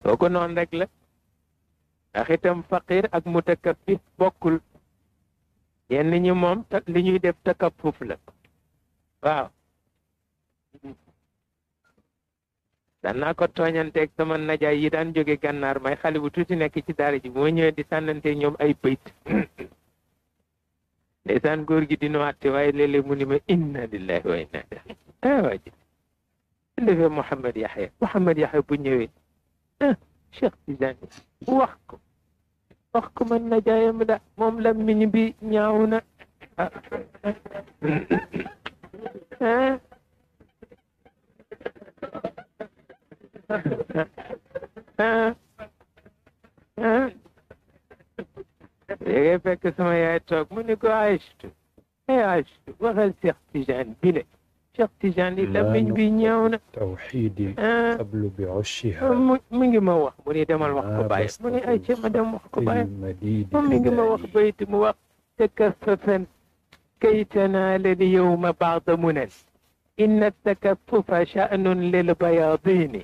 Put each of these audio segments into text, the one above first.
kooku noonu rek la ndax itam faqir ak mutakabbir bokkul yenn ñi moom li ñuy def takaffuf la waaw daan naa ko tooñanteeg sama najaay yi daan jóge gànnaar may xale bu tuuti nekk ci daara ji moo ñëwee di sànnante ñoom ay bëyt ndeysaan góor gi dina wàtte waaye léeg-léeg mu ni ma inna lillahi wa inna ilayhi ah waa ji defee Mouhamed Yaxya Mouhamed Yaxya bu ñëwee ah Cheikh Tidiane wax ko wax ko man najaayam da moom la miñ bi ñaaw na ah ah ah léegi fekk sama yaay toog mu ni ko Aïchatu ay Aïchatu waxal Cheikh Tidiane bi le Cheikh Tidiane yi lamiñ bi ñëw na tawxiidi qablu bi ushiha mu mi ngi ma wax mu ni demal wax ko bàyyi mu ni ay ci ma dem wax ko bàyyi moom mi ngi ma wax bayti mu wax takaffafan kay tanaala l yowma baada munan inna takaffufa sha'nun lil bayaadini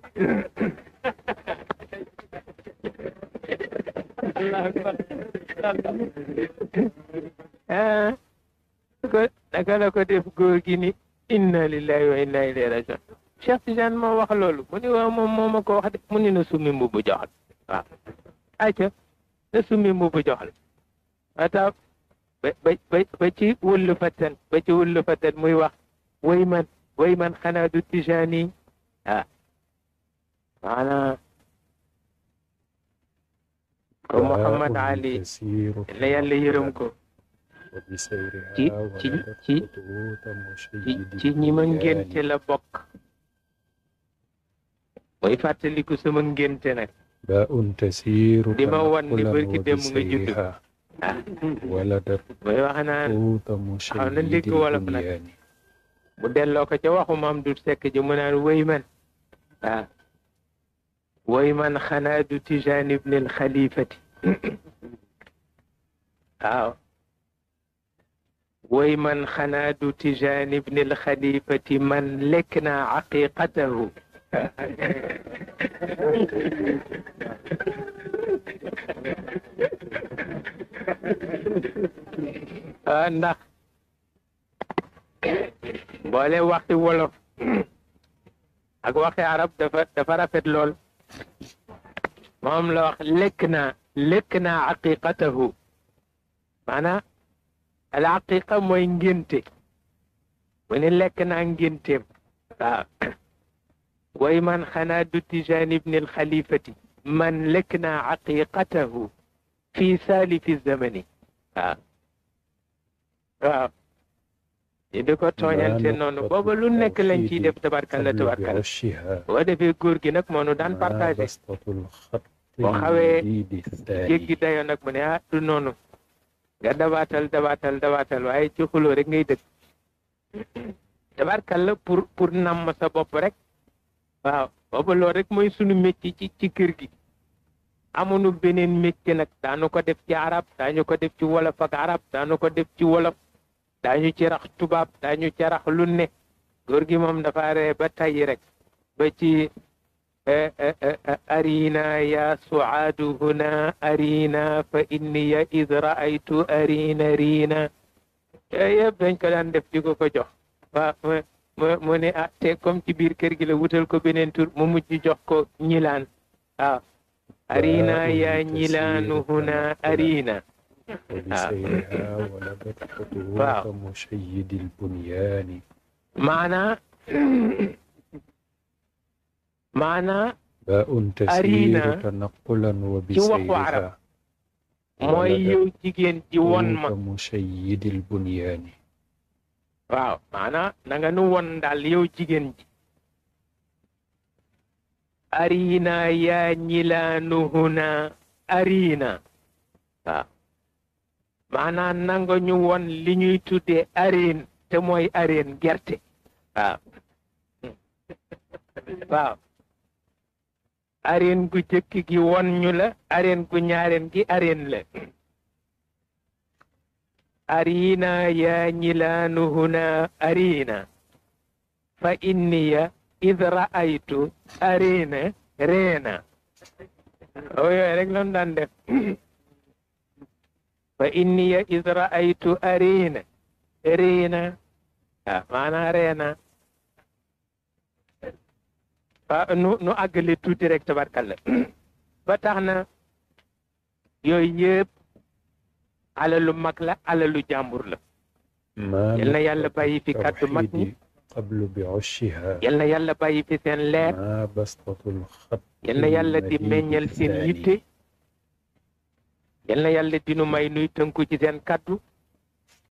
ah ko naka la ko def góor gi ni inna lillahi wa inna ilayhi rajiun Cheikh Tidiane moo wax loolu mu ni waaw moom moo ma ko wax de mu ni na summi mbubu joxal waaw ayca na summi mbubu joxal ata ba ba ba ci wullu fatan ba ci wullu fatan muy wax way man way man xanaa du Tijaani ah maanaam ko Mouhamad Ali la yàlla yërëm ko ci ci ci ci ñi ma ngénte la bokk mooy fàttaliku sama ngénte nag di ma wan ni bërki dem nga judd ah mooy wax naan xaw na dégg wolof nag mu delloo ko ca waxu maam du sekk ji mu naan wéy man waaw woy man xanaa du tijaan ibn al xalifati waaw woy man xanaa du tijaan ibn al xalifati man lekk naa aqiqatahu ah ndax boole waxi wolof ak waxi arab dafa dafa rafet lool moom la wax lekk naa lekk naa aqiqatahu maanaam al aqiqa mooy ngénte mu ne lekk naa ngénteem waaw way man xanaa du tijaan ibni al xalifati man lekk naa aqiqatahu fi saalifi zamani waaw waaw di di ko tooñante noonu booba lu nekk lañ ciy def tabarkalla tabarkalla boo defee góor gi nag moo nu daan partagé boo xawee jéggi dayo nag mu ne ah du noonu nga dabaatal dabaatal dabaatal waaye ci xuloo rek ngay dëkk tabarkalla pour pour namm sa bopp rek waaw booba loolu rek mooy sunu métier ci ci kër gi amuñu beneen métier nag daanu ko def ci arab daañu ko def ci wolof ak arab daanu ko def ci wolof daañu ci rax tubaab daañu ci rax lu ne góor gi moom dafa ree ba tayyi rek ba ci arina ya suaadu huna arina fa inniya id raaytu arina riina yooyu yëpp dañ ko daan def di ko ko jox waa mu mu ne ah te comme ci biir kër gi la wutal ko beneen tur mu mujj jox ko ñilaan waaw arina ya ñilaanu huna arina وبسيرها ولدت خطوات مشيد البنيان معنى معنى باء تسير تنقلا وبسيرها mooy yow jigéen ji won ma مشيد البنيان waaw maanaam na nga nu won daal yow jigéen ji arina yaa ñilaanu huna arina waaw maanaam nanga ñu won li ñuy tuddee areen te mooy areen gerte waaw waaw areen gu jëkk gi won ñu la areen gu ñaareen gi areen la arina yaa ñilaanu huna arina fa inniya id ra'aytu arina reena o yooyu rek lan daan def fa inniya is raaytu arina riina waaw maanaa reena waaw nu nu àggale tuuti rek tabarkalla ba tax na yooyu yëpp alalu mag la alalu jàmbur la yal na yàlla bàyyi fi kàddu mag ñi qablu bi ushiha yal na yàlla bàyyi fi seen leer ma bastatul xat yal na yàlla di meññal seen yitte yal na yàlla dinu may nuy tënku ci seen kàddu